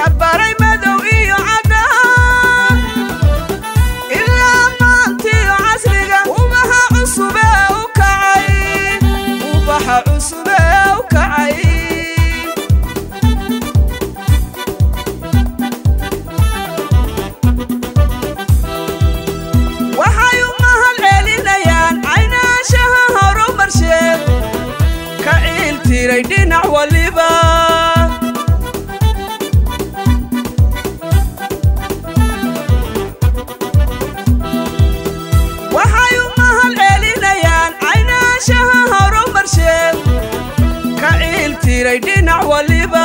cabaray madow iyo caddaan ilaa maantiyo casriga ubaxa cusubee u kacay ubaxa cusubee u kacay waxay u mahad celinayaan caynaashaha horumarsheed ka ciil tiray dhinac waliba waxay u mahad celinayaan caynaashaha horumarsheed ka ciil tiray dhinac waliba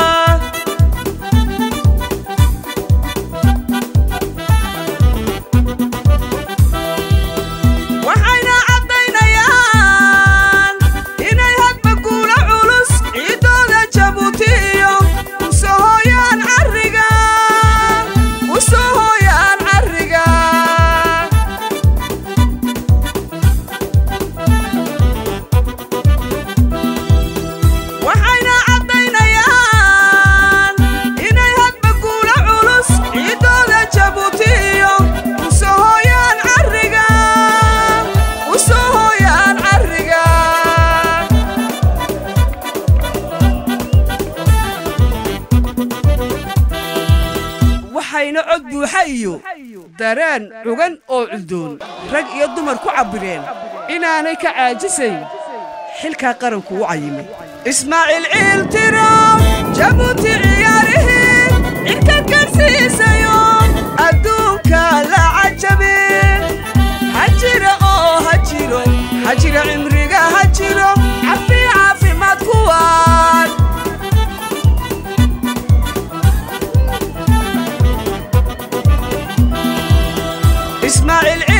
waxayna caddaynayaan inay hadba guula culus ciiddooda jabuuti iyo usoo hooyaan carriga usoo hooyaan carriga waxayna caddaynayaan inay hadba guula culus ciiddooda jabuuti iyo usoo hooyaan carriga usoo hooyaan carriga waxayna cod buuxa iyo dareen cugan oo cuddoon rag iyo dumar ku cabbireen inaanay ka caajisayn xilkaa qaranku u cayimay ismaaciil ciil tiro jabuuti ciyaarihii cidka karsiisayo adduunka la cajabe ha jira oo ha jiro ha jira cimriga ha jiro cafi caafimaad kuwaan ismaaciil